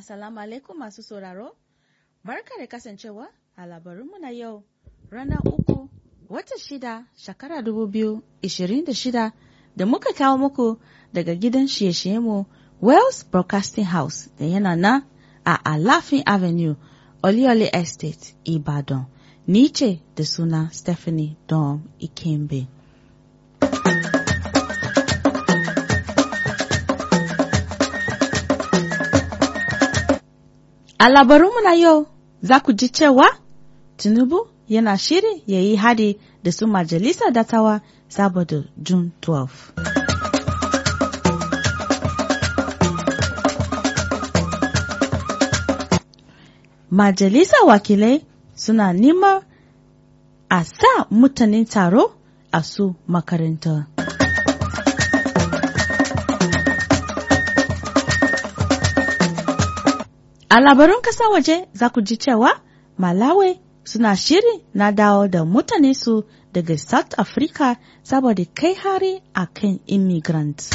Assalamu alaikum masu sauraro, barka da kasancewa a labarinmu na yau ranar uku watan shida shekara dubu biyu ishirin da shida da muka kawo muku daga gidan shiye-shiyenmu Wells Broadcasting House da yana nan a Alafin Avenue, Oliole Estate, Ibadan. Ni ce da suna Stephanie Dom Ikembe. A labarunmu na yau za ku ji cewa Tinubu yana shiri ya yi hadi da su majalisa datawa saboda June 12. Majalisa wakilai suna neman a sa mutanen taro a su makaranta. A labarun kasa waje za ku ji cewa Malawi suna shiri na dawo da mutane su daga South Africa saboda kai hari a kan immigrants.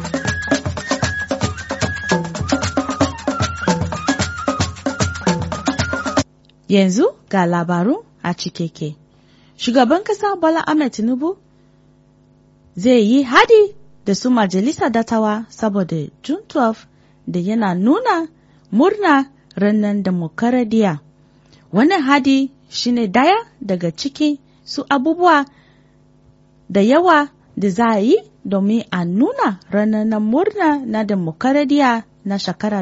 Yanzu ga labaru a cikeke. Shugaban kasa Bola Ahmed Tinubu zai yi hadi da su majalisa datawa saboda June 12 da yana nuna murna ranar demokaradiya. Wannan hadi shine daya daga ciki su abubuwa da yawa da za a yi domin a nuna ranar murna na demokaradiya na shekara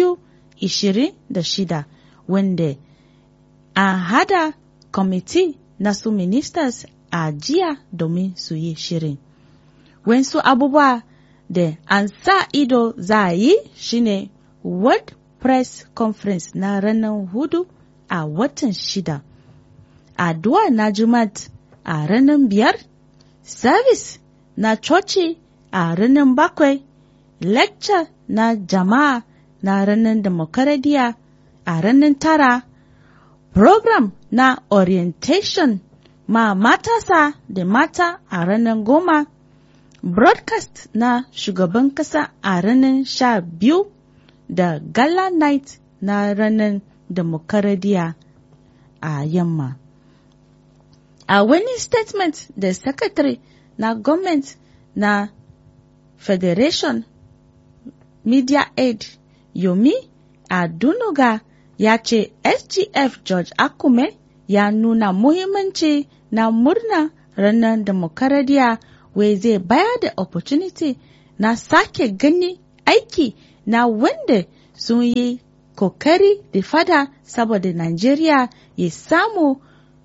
2026 wanda an hada kwamiti na su ministers a jiya domin su yi shirin. Wensu abubuwa da an sa ido za a yi shine World Press Conference na ranar hudu a watan shida. Addu'a na Jumat a ranar biyar, service na coci a ranar bakwai, lecture na jama'a na ranar demokaradiya a ranar tara, program na orientation ma matasa da mata a ranar goma, broadcast na shugaban kasa a ranar sha biyu da gala night na ranar demokaradiya a yamma. A wani statement da secretary na government na Federation Media Aid Yomi Adunuga ya ce SGF George Akume ya nuna muhimmanci na murna ranar demokaradiya wai zai bayar da opportunity na sake gani aiki na wanda sun yi kokari da fada saboda Najeriya ya samu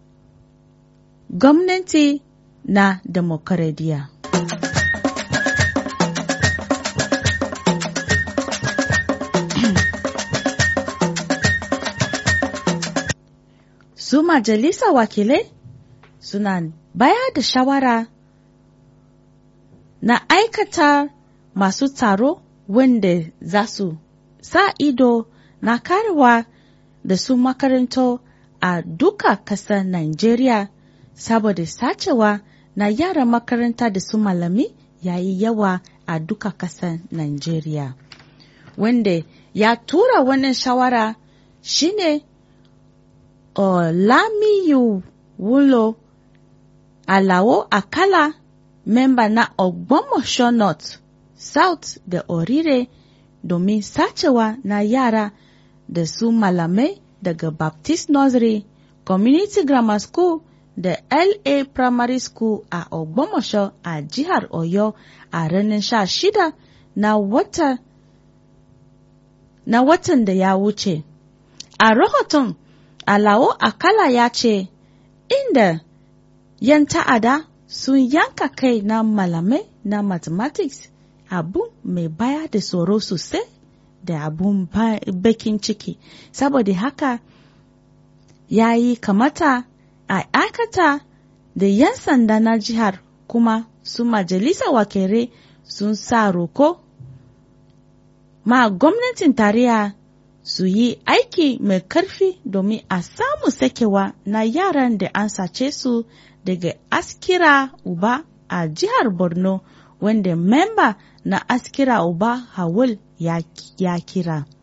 gwamnati na demokaradiya. Su majalisa wakilai suna baya da shawara na aikata masu taro wanda za su sa ido na karewa da su makaranto a duka kasar Najeriya saboda sacewa na yara makaranta da su malami yayi yawa a duka kasar Najeriya. Wanda ya tura wannan shawara shine Olamiyu Wulo Alawo Akala memba na Ogbomosho North South da Orire domin sacewa na yara da su malamai daga Baptist Nursery, Community Grammar School da LA Primary School a Ogbomosho a jihar Oyo a ranar sha shida na wata na watan da ya wuce. A rahoton Alawo Akala ya ce, inda yan ta'ada sun yanka kai na malamai na mathematics abu mai baya da tsoro sosai da abun bakin ciki saboda haka ya yi kamata a aikata da 'yan sanda na jihar kuma su majalisa wakere sun sa roko ma gwamnatin tarayya su yi aiki mai karfi domin a samu sakewa na yaran da an sace su daga askira uba a jihar borno wanda memba na askira uba hawul ya, ya kira